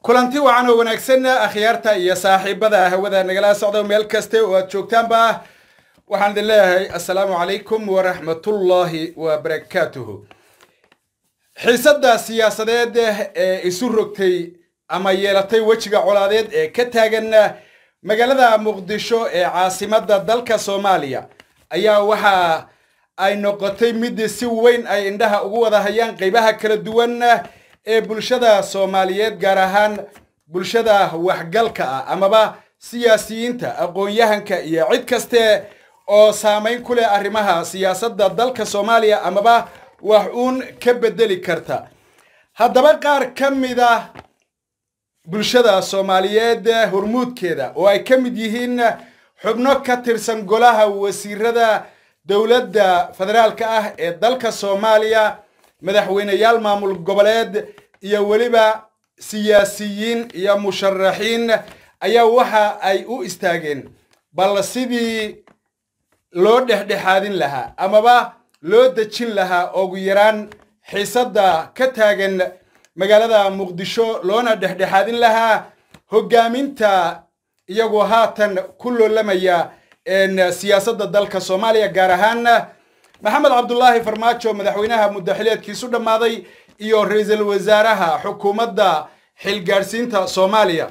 kulanti wacan oo wanaagsan akhyaarta iyo saaxiibada hawada nagala socda meel kaste oo aad joogtaanba waxaan idin leeyahay assalaamu calaykum waraxmatullaahi wabarakaatuhu xiisadda siyaasadeed ee isu rogtay ama yeelatay wejiga colaadeed ee ka taagan magaalada muqdisho ee caasimadda dalka soomaaliya ayaa waxa ay noqotay mid si weyn ay indhaha ugu wada hayaan qaybaha kala duwan ee bulshada soomaaliyeed gaar ahaan bulshada waxgalka ah amaba siyaasiyiinta aqoon-yahanka iyo cid kaste oo saamayn ku leh arrimaha siyaasadda dalka soomaaliya amaba wax uun ka bedeli karta haddaba qaar ka mid ah bulshada soomaaliyeed hormuudkeeda oo ay ka mid yihiin xubno ka tirsan golaha wasiirada dowladda federaalka ah ee dalka soomaaliya madaxweyneyaal maamul goboleed iyo weliba siyaasiyiin iyo musharaxiin ayaa waxa ay u istaageen bal sidii loo dhexdhexaadin lahaa amaba loo dejin lahaa ugu yaraan xiisadda ka taagan magaalada muqdisho loona dhexdhexaadin lahaa hoggaaminta iyagoo haatan ku loolamaya siyaasadda dalka soomaaliya gaar ahaan maxamed cabdulaahi farmaajo madaxweynaha muddaxileedkiisu dhammaaday iyo ra-iisul wasaaraha xukuumadda xilgaadhsiinta soomaaliya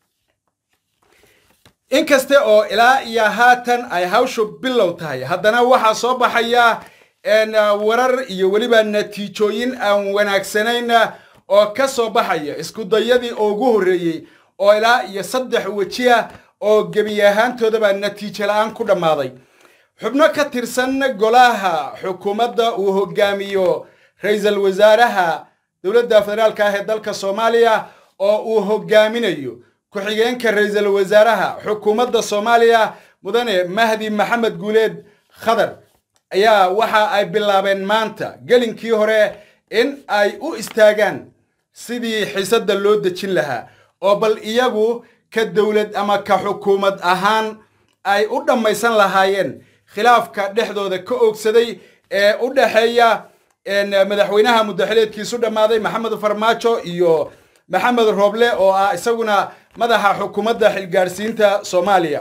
inkasta oo ilaa iyo haatan ay hawshu bilow tahay haddana waxaa soo baxaya warar iyo weliba natiijooyin aan wanaagsanayn oo ka soo baxaya iskudayadii ugu horreeyey oo ilaa iyo saddex weji ah oo gebi ahaantoodaba natiijo la-aan ku dhammaaday xubno ka tirsan golaha xukuumadda uu hogaamiyo ra-iisul wasaaraha dowladda federaalka ah ee dalka soomaaliya oo uu hogaaminayo ku-xigeenka ra-iisul wasaaraha xukuumadda soomaaliya mudane mahdi maxamed guuleed khadar ayaa waxa ay bilaabeen maanta gelinkii hore in ay u istaagaan sidii xiisadda loo dejin lahaa oo bal iyagu ka dowlad ama ka xukuumad ahaan ay u dhammaysan lahaayeen khilaafka dhexdooda ka oogsaday ee u dhexeeya madaxweynaha muddaxileedkiisu dhammaaday maxamed farmaajo iyo maxamed rooble oo ah isaguna madaxa xukuumadda xilgaadhsiinta soomaaliya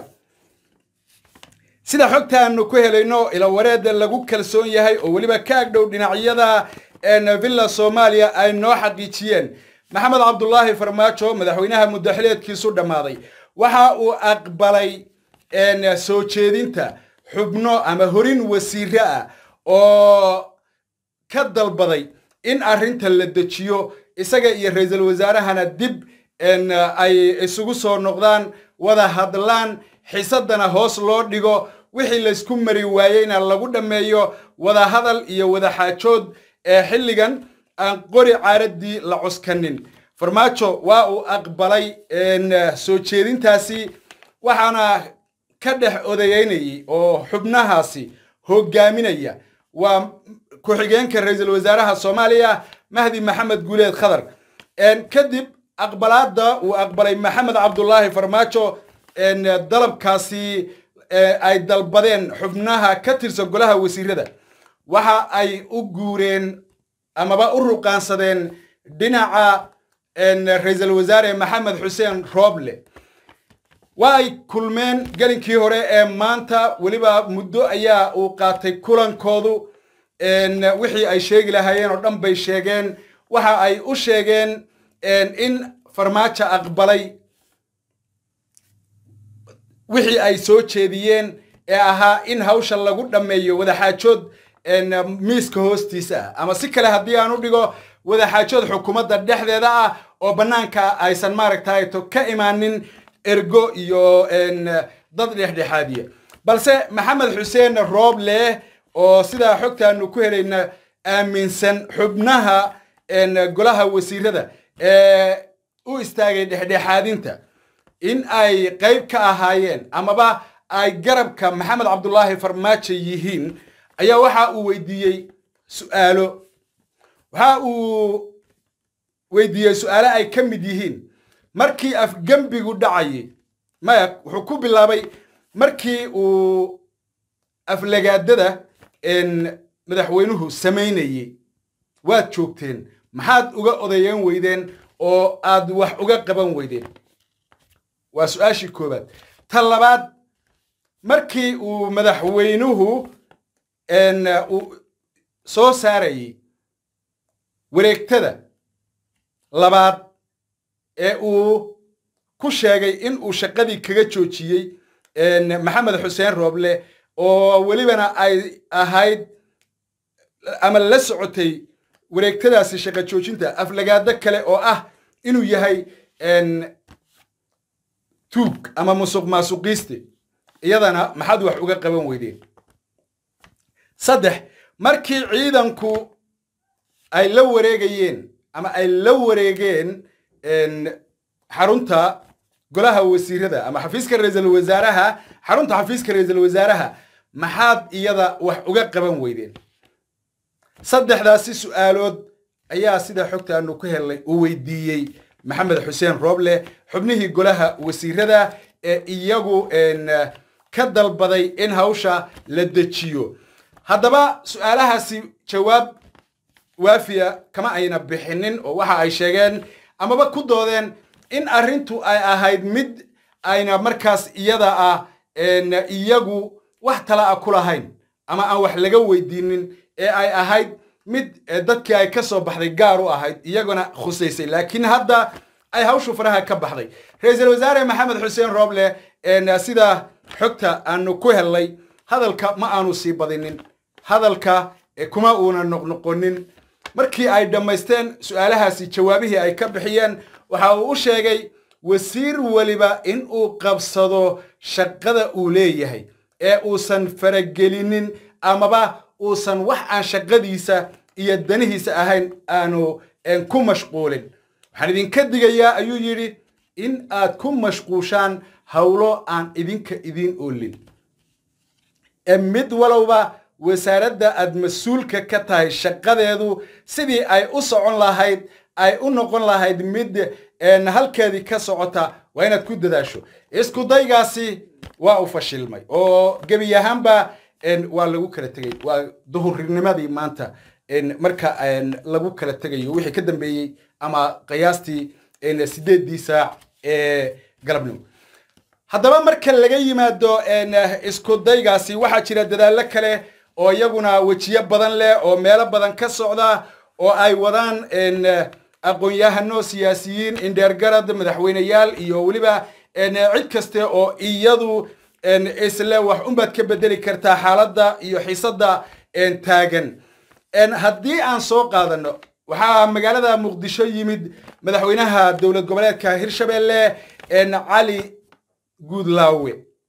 sida xogtaanu ku helayno ilawareed lagu kalsoon yahay oo weliba ka agdhow dhinacyada villa soomaaliya ay noo xaqiijiyeen maxamed cabdulaahi farmaajo madaxweynaha muddaxileedkiisu dhammaaday waxa uu aqbalay soo jeedinta xubno ama horin wasiire ah oo ka dalbaday in arrinta la dejiyo isaga iyo ra-iisul wasaarahana dib ay isugu soo noqdaan wada hadlaan xiisaddana hoos loo dhigo wixii laysku mari waayeyna lagu dhammeeyo wada hadal iyo wada xaajood ee xilligan aan qori caaraddii la cuskanin farmaajo waa uu aqbalay soo jeedintaasi waxaana ka dhex odayeynayay oo xubnahaasi hogaaminaya waa ku-xigeenka ra-iisul wasaaraha soomaaliya mahdi maxamed guuleed khadar kadib aqbalaadda uu aqbalay maxamed cabdulaahi farmaajo dalabkaasi ay dalbadeen xubnaha ka tirsan golaha wasiirada waxa ay u guureen amaba u ruqaansadeen dhinaca ra-iisul wasaare maxamed xuseen rooble waa ay kulmeen gelinkii hore ee maanta weliba muddo ayaa uu qaatay kulankoodu wixii ay sheegi lahaayeen oo dhan bay sheegeen waxa ay u sheegeen in farmaajo aqbalay wixii ay soo jeediyeen ee ahaa in hawsha lagu dhammeeyo wadaxaajood miiska hoostiisa ah ama si kale haddii aan u dhigo wadaxaajood xukuumadda dhexdeeda ah oo bannaanka aysan maaragtayto ka imaanin ergo iyo dad dhexdhexaadiya balse maxamed xuseen rooble oo sidaa xogtaanu ku helayna aaminsan xubnaha golaha wasiirada ee u istaagay dhexdhexaadinta in ay qayb ka ahaayeen amaba ay garabka maxamed cabdulaahi farmaajo yihiin ayaa waxa uu weydiiyey su'aalo waxa uu weydiiyey su'aalo ay ka mid yihiin markii afgembigu dhacayay maya wuxuu ku bilaabay markii uu aflagaadada madaxweynuhu samaynayey waad joogteen maxaad uga odayeyn weydeen oo aad wax uga qaban weydeen waa su-aashii koowaad ta labaad markii uu madaxweynuhu uu soo saarayey wareegtada labaad ee uu ku sheegay in uu shaqadii kaga joojiyey maxamed xuseen rooble oo welibana ay ahayd ama la socotay wareegtadaasi shaqo joojinta aflagaado kale oo ah inuu yahay tuug ama musuq maasuqiiste iyadana maxaad wax uga qaban weydeen saddex markii ciidanku ay la wareegayeen ama ay la wareegeen xarunta golaha wasiirada ama xafiiska ra-iisul wasaaraha xarunta xafiiska ra-iisul wasaaraha maxaad iyada wax uga qaban weydeen saddexdaasi su'aalood ayaa sida xogta aanu ku helnay uu weydiiyey maxamed xuseen rooble xubnihii golaha wasiirada ee iyagu ka dalbaday in hawsha la dejiyo haddaba su'aalahaasi jawaab waafiya kama ayna bixinin oo waxa ay sheegeen amaba ku doodeen in arrintu ay ahayd mid ayna markaas iyada ah iyagu wax tala a ku lahayn ama aan wax laga weydiinin ee ay ahayd mid dadkii ay ka soo baxday gaar u ahayd iyaguna khusaysay laakiin hadda ay hawshu faraha ka baxday ra-iisul wasaare maxamed xuseen rooble sida xogta aanu ku hellay hadalka ma aanu sii badinin hadalka kuma uuna noqnoqonin markii ay dhammaysteen su'aalahaasi jawaabihii ay ka bixiyeen waxa uu u sheegay wasiir weliba in uu qabsado shaqada uu leeyahay ee uusan faragelinin amaba uusan wax aan shaqadiisa iyo danihiisa ahayn aanu ku mashquulin waxaan idinka digayaa ayuu yidhi in aad ku mashquushaan howlo aan idinka idiin oolin ee mid walowba wasaaradda aad mas-uulka ka tahay shaqadeedu sidii ay u socon lahayd ay u noqon lahayd mid halkeedii ka socota waa inaad ku dadaasho isku daygaasi waa u fashilmay oo gebi ahaanba waa lagu kala tegey waa duhurnimadii maanta marka lagu kala tegayo wixii ka dambeeyey ama qiyaastii sideeddii saac ee galabnimo haddaba marka laga yimaado isku daygaasi waxaa jira dadaallo kale oo iyaguna wejiyo badan leh oo meelo badan ka socda oo ay wadaan aqoon-yahano siyaasiyiin indheergarad madaxweyneyaal iyo weliba cid kaste oo iyadu isle wax unbaad ka bedeli kartaa xaaladda iyo xiisadda taagan haddii aan soo qaadano waxaa magaalada muqdisho yimid madaxweynaha dowlad goboleedka hirshabelle cali guudlaawe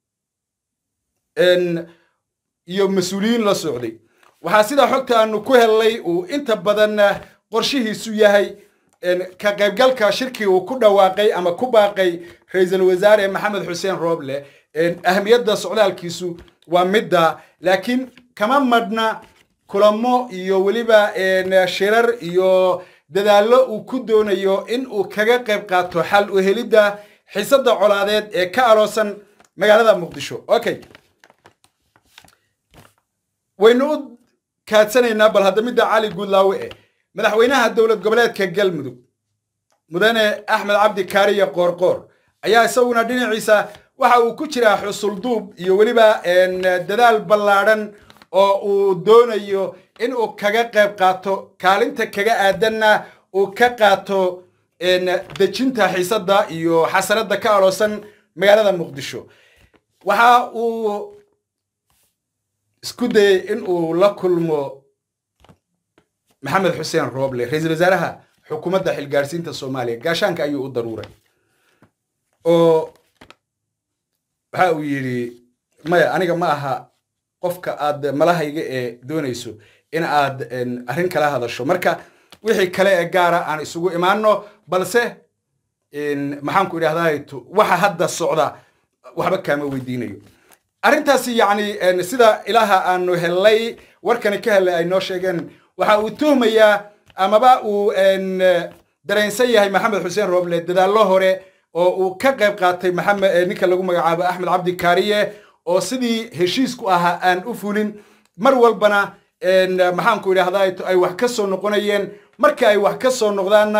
iyo mas-uuliyiin la socday waxaa sidaa xogta aanu ku hellay uu inta badan qorshihiisu yahay ka qaybgalka shirkii uu ku dhawaaqay ama ku baaqay ra-iisul wasaare maxamed xuseen rooble ahamiyadda socdaalkiisu waa midda laakiin kama madhna kulamo iyo weliba shirar iyo dadaallo uu ku doonayo in uu kaga qayb qaato xal u helidda xiisadda colaadeed ee ka aloosan magaalada muqdisho okay waynu u kaadsanaynaa bal hadda midda cali guudlaawe eh madaxweynaha dowlad goboleedka galmudug mudane axmed cabdi kaariye qoorqoor ayaa isaguna dhinaciisa waxa uu ku jiraa xusulduub iyo weliba dadaal ballaadhan oo uu doonayo in uu kaga qayb qaato kaalinta kaga aadanna uu ka qaato dejinta xiisadda iyo xasanadda ka aloosan magaalada muqdisho waxa uu isku dayey in uu la kulmo maxamed xuseen rooble ra-iisul wasaaraha xukuumadda xilgaarsiinta soomaaliya gaashaanka ayuu u daruuray oo waxa uu yidhi maya aniga ma aha qofka aad malahayga ee doonayso in aad arrin kala hadasho marka wixii kale ee gaara aan isugu imaano balse maxaan ku idhahdaa waxa hadda socda waxba kaama weydiinayo arrintaasi yacni sida ilaaha aanu hellay warkani ka hellay ay noo sheegeen waxa uu tuhmayaa amaba uu dareensan yahay maxamed xuseen rooble dadaallo hore oo uu ka qayb qaatay maxamed ninka lagu magacaabo axmed cabdi kaariye oo sidii heshiisku ahaa aan u fulin mar walbana maxaanku idhahdaa ay wax ka soo noqonayeen marka ay wax ka soo noqdaanna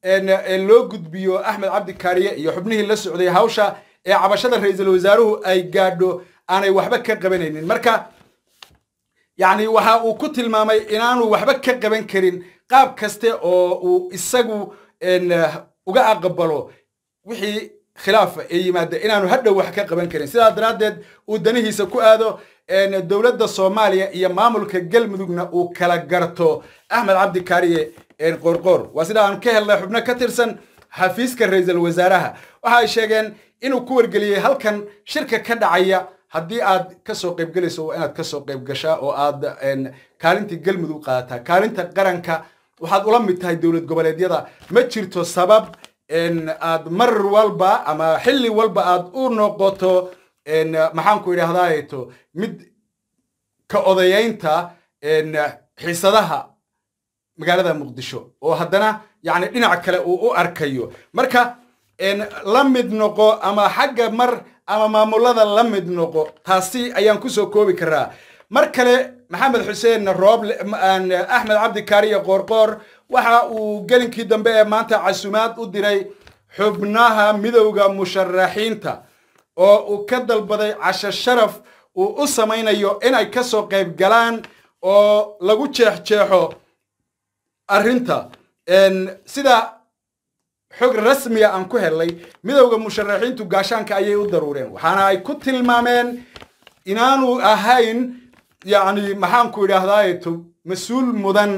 loo gudbiyo axmed cabdi kaariye iyo xubnihii la socday hawsha ee cabashada ra-iisul wasaaruhu ay gaadho aanay waxba ka qabanaynin marka yacni waxa uu ku tilmaamay inaanu waxba ka qaban karin qaab kaste oo uu isagu uga aqbalo wixii khilaafa ee yimaada inaanu hadhow wax ka qaban karin sidaa daraaddeed uu danihiisa ku aado dowladda soomaaliya iyo maamulka galmudugna uu kala garto axmed cabdi kaariye qoorqoor waa sida aan ka helnay xubno ka tirsan xafiiska ra-iisul wasaaraha waxa ay sheegeen inuu ku wargeliyey halkan shirka ka dhacaya haddii aad ka soo qaybgelayso waa inaad ka soo qayb gashaa oo aad kaalintii galmudug qaadataa kaalinta qaranka waxaad ula mid tahay dowlad goboleedyada ma jirto sabab aad mar walba ama xilli walba aad u noqoto maxaanku idhahdaato mid ka odayaynta xiisadaha magaalada muqdisho oo haddana yani dhinac kale uu u arkayo marka la mid noqo ama xagga mar ama maamulada la mid noqo taasi ayaan kusoo koobi karaa mar kale maxamed xuseen rooble axmed cabdi kaariye qoorqoor waxa uu gelinkii dambe ee maanta casumaad u diray xubnaha midowda musharaxiinta oo uu ka dalbaday casho sharaf uu u samaynayo inay ka soo qayb galaan oo lagu jeexjeexo arrinta sida xog rasmiga aan ku helnay midowda musharaxiintu gaashaanka ayay u daruureen waxaana ay ku tilmaameen inaanu ahayn yacni maxaanku idhaahdaato mas-uul mudan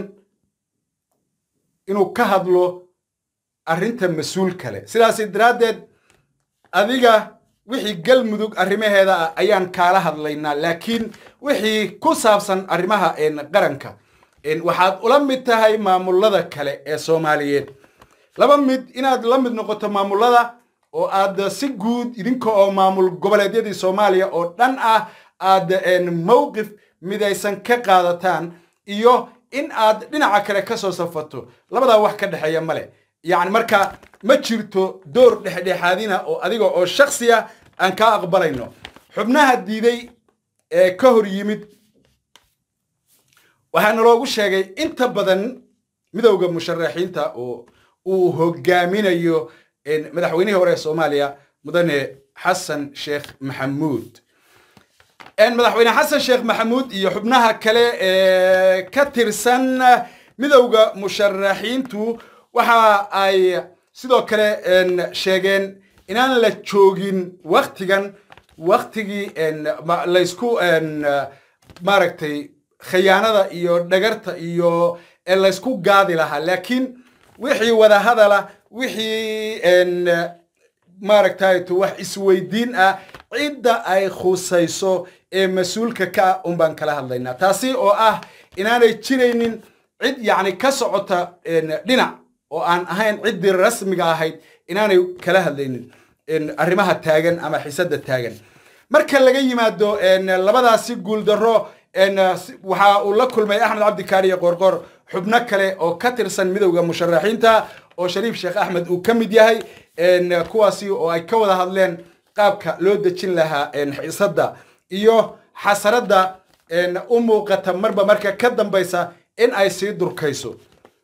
inuu ka hadlo arrinta mas-uul kale sidaas daraaddeed adiga wixii galmudug arrimaheeda ah ayaan kaala hadlaynaa laakiin wixii ku saabsan arrimaha qaranka waxaad ula mid tahay maamulada kale ee soomaaliyeed laba mid inaad la mid noqoto maamulada oo aad si guud idinka oo maamul goboleedyadii soomaaliya oo dhan ah aad mowqif midaysan ka qaadataan iyo in aad dhinaca kale ka soo safato labadaa wax ka dhexeeya male yacni marka ma jirto door dhexdhexaadina oo adiga oo shaksiya aan kaa aqbalayno xubnaha diiday ee ka hor yimid waxaana loogu sheegay inta badan midowda musharaxiinta oo uu hogaaminayo madaxweynihii hore ee soomaaliya mudane xasan sheekh maxamuud madaxweyne xasan sheekh maxamuud iyo xubnaha kale ee ka tirsan midowda musharaxiintu waxa ay sidoo kale sheegeen inaan la joogin waktigan waktigii laysku maaragtay khiyaanada iyo dhagarta iyo laysku gaadi lahaa laakiin wixii wadahadala wixii maaragtay wax isweydiin ah cidda ay khusayso ee mas-uulka ka ah un baan kala hadlaynaa taasi oo ah inaanay jiraynin cid yacni ka socota dhinac oo aan ahayn ciddii rasmiga ahayd inaanay kala hadlaynin arrimaha taagan ama xisadda taagan marka laga yimaado labadaasi guuldarro waxa uu la kulmay axmed cabdi kaariye qoorqoor xubno kale oo ka tirsan midowda musharaxiinta oo shariif sheekh axmed uu ka mid yahay kuwaasi oo ay ka wada hadleen qaabka loo dejin lahaa xiisadda iyo xasaradda u muuqata marba marka ka dambaysa in ay sii durkayso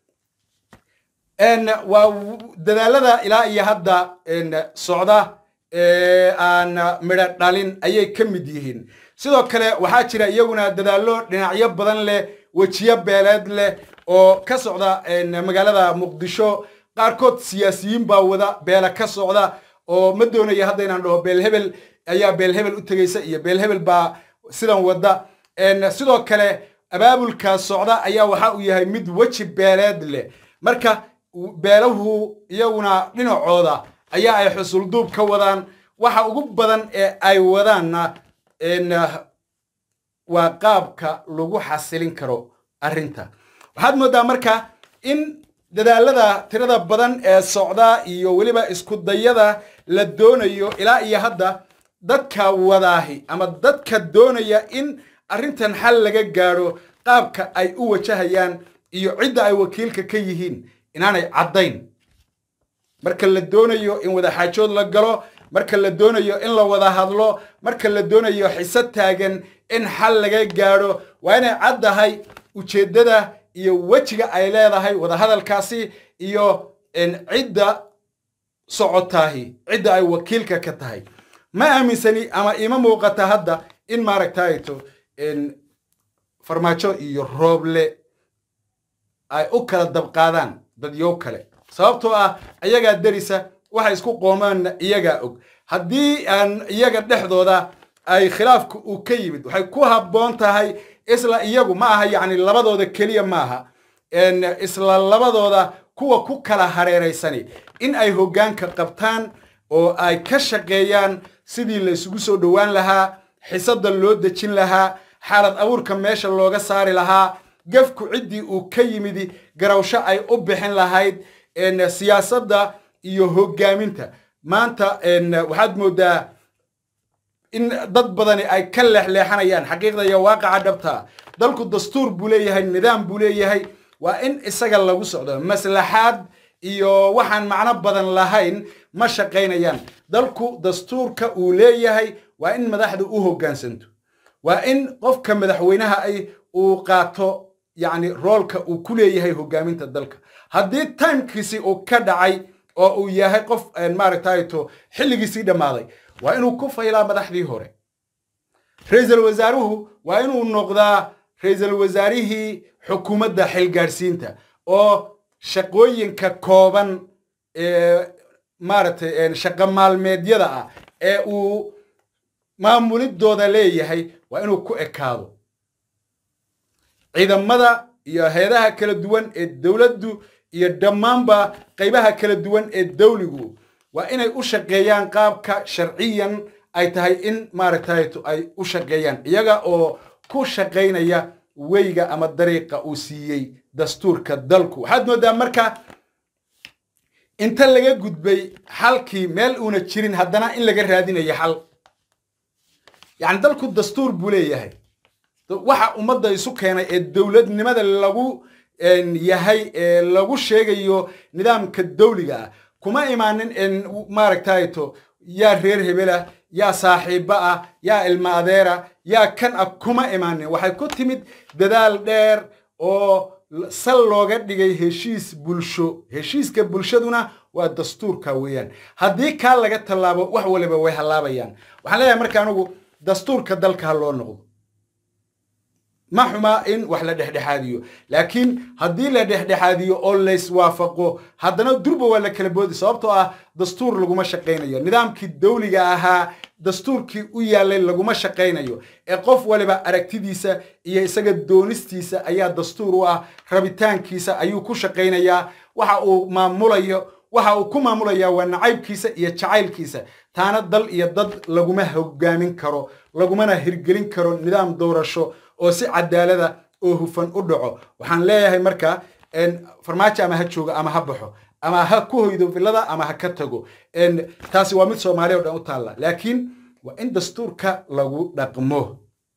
waa dadaalada ilaa iyo hadda socda aan midho dhalin ayay ka mid yihiin sidoo kale waxaa jira iyaguna dadaallo dhinacyo badan leh wejiyo beeleed leh oo ka socda magaalada muqdisho qaarkood siyaasiyiin baa wada beela ka socda oo ma doonaya hadda inaan dhaho beelhebel ayaa beelhebel u tegaysa iyo beelhebel baa sidan wada sidoo kale abaabulkaas socda ayaa waxa uu yahay mid weji beeleed leh marka beelahu iyaguna dhinacooda ayaa ay xusulduub ka wadaan waxa ugu badan ee ay wadaanna waa qaabka lagu xasilin karo arrinta waxaad moodaa marka in dadaalada tirada badan ee socda iyo weliba isku dayada la doonayo ilaa iyo hadda dadka wadaahi ama dadka doonaya in arrintan xal laga gaadho qaabka ay u wajahayaan iyo cidda ay wakiilka ka yihiin inaanay caddayn marka la doonayo in wadaxaajood la galo marka la doonayo in la wada hadlo marka la doonayo xiso taagan in xal laga gaadho waa inay caddahay ujeeddada iyo wejiga ay leedahay wadahadalkaasi iyo cidda socotaahi cidda ay wakiilka ka tahay ma aaminsani ama ima muuqata hadda in maaragtayto farmaajo iyo rooble ay u kala dabqaadaan dadyow kale sababtoo ah iyagaa derisa waxay isku qoomaanna iyagaa og haddii aan iyaga dhexdooda ay khilaafka uu ka yimid waxay ku habboon tahay isla iyagu ma aha yacni labadooda keliya maaha isla labadooda kuwa ku kala hareeraysani in ay hoggaanka qabtaan oo ay ka shaqeeyaan sidii la isugu soo dhowaan lahaa xisada loo dejin lahaa xaalad abuurka meesha looga saari lahaa gefku ciddii uu ka yimidi garawsho ay u bixin lahayd siyaasadda iyo hoggaaminta maanta waxaad moodaa in dad badani ay ka leexleexanayaan xaqiiqda iyo waaqaca dhabtaa dalku dastuur buu leeyahay nidaam buu leeyahay waa in isaga lagu socdo maslaxaad iyo waxaan macno badan lahayn ma shaqaynayaan dalku dastuurka uu leeyahay waa in madaxda u hoggaansanto waa in qofka madaxweynaha ay uu qaato yacni roolka uu ku leeyahay hoggaaminta dalka haddii timekiisi uu ka dhacay oo uu yahay qof maaragtayto xilligiisii dhammaaday waa inuu ku faylaa madaxdii hore ra-iisul wasaaruhu waa inuu noqdaa ra-iisul wasaarihii xukuumadda xilgaadhsiinta oo shaqooyinka kooban ee maaragtay shaqo maalmeedyada ah ee uu maamulidooda leeyahay waa inuu ku ekaado ciidamada iyo hay-adaha kala duwan ee dowladdu iyo dhammaanba qaybaha kala duwan ee dawligu waa inay u shaqeeyaan qaabka sharciyan ay tahay in maaragtayto ay u shaqeeyaan iyaga oo ku shaqaynaya weyga ama dariiqa uu siiyey dastuurka dalku waxaad moodaa marka inta laga gudbay xalkii meel uuna jirin haddana in laga raadinayo xal yacni dalku dastuur buu leeyahay waxa ummadda isu keenay ee dowladnimada lagu yahay ee lagu sheegayo nidaamka dawliga ah kuma imaanin maaragtayto yaa reer hebela yaa saaxiiba ah yaa ilma adeera yaa kan ah kuma imaanin waxay ku timid dadaal dheer oo sal looga dhigay heshiis bulsho heshiiska bulshaduna waa dastuurka weeyaan haddii kaa laga tallaabo wax waliba way hallaabayaan waxaan leeyahay marka anugu dastuurka dalka ha loo noqdo ma xumaa in wax la dhexdhexaadiyo laakiin haddii la dhexdhexaadiyo oo layswaafaqo haddana durba waa la kala boodi sababtoo ah dastuur laguma shaqaynayo nidaamkii dawliga ahaa dastuurkii u yaallay laguma shaqaynayo ee qof waliba aragtidiisa iyo isaga doonistiisa ayaa dastuur u ah rabitaankiisa ayuu ku shaqaynayaa waxa uu maamulayo waxa uu ku maamulayaa waa nacaybkiisa iyo jacaylkiisa taana dal iyo dad laguma hogaamin karo lagumana hirgelin karo nidaam doorasho oo si cadaalada oo hufan u dhaco waxaan leeyahay marka farmaajo ama ha joogo ama ha baxo ama ha ku hoydo villada ama ha ka tago taasi waa mid soomaaliya o dhan u taalla laakiin waa in dastuurka lagu dhaqmo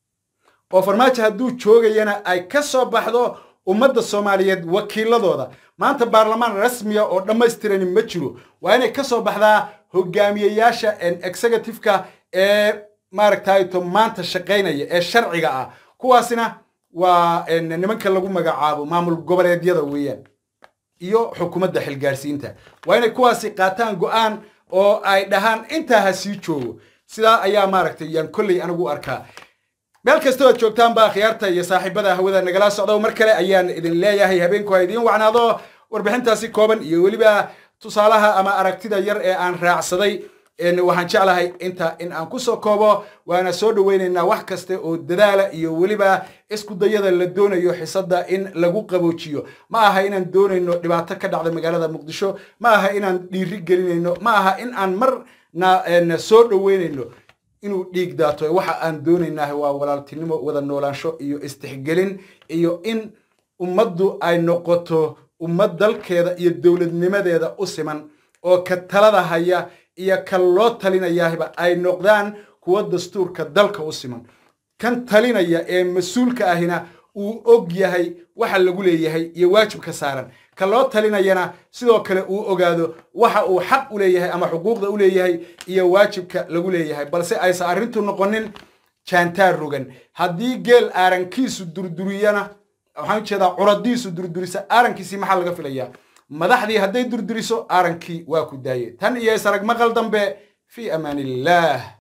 oo farmaajo hadduu joogayana ay ka soo baxdo ummadda soomaaliyeed wakiiladooda maanta baarlamaan rasmiya oo dhammaystirani ma jiro waa inay ka soo baxdaa hogaamiyeyaasha executiveka ee maaragtayto maanta shaqaynaya ee sharciga ah kuwaasina waa nimanka lagu magacaabo maamul goboleedyada weeyaan iyo xukuumadda xilgaarsiinta waa inay kuwaasi qaataan go'aan oo ay dhahaan intaa ha sii joogo sidaa ayaa maaragtay yaan kolley anigu arkaa meel kasta oad joogtaanba khiyaarta iyo saaxiibada hawada nagala socdo mar kale ayaan idin leeyahay habeenku ha idiin wacnaado warbixintaasi kooban iyo weliba tusaalaha ama aragtida yar ee aan raacsaday waxaan jeclahay inta in aan kusoo koobo waana soo dhoweynaynaa wax kasta oo dadaala iyo weliba isku dayada la doonayo xisada in lagu qaboojiyo ma aha inaan doonayno dhibaato ka dhacda magaalada muqdisho ma aha inaan dhiiri gelinayno ma aha in aan marna soo dhoweynayno inuu dhiig daato waxa aan doonaynah waa walaaltinimo wada noolaansho iyo istixgelin iyo in ummaddu ay noqoto ummad dalkeeda iyo dowladnimadeeda u siman oo ka talada haya iyo kan loo talinayahba ay noqdaan kuwa dastuurka dalka u siman kan talinaya ee mas-uulka ahina uu og yahay waxa lagu leeyahay iyo waajibka saaran kan loo talinayana sidoo kale uu ogaado waxa uu xaq u leeyahay ama xuquuqda u leeyahay iyo waajibka lagu leeyahay balse aysan arrintu noqonin jaantaar rogan haddii geel aarankiisu durduriyana waxaan ujeedaa curadiisu durdurisa aarankiisii maxaa laga filayaa madaxdii hadday durduriso aarankii waa ku daaye tan iyo isarag maqal dambe fii amaan illaah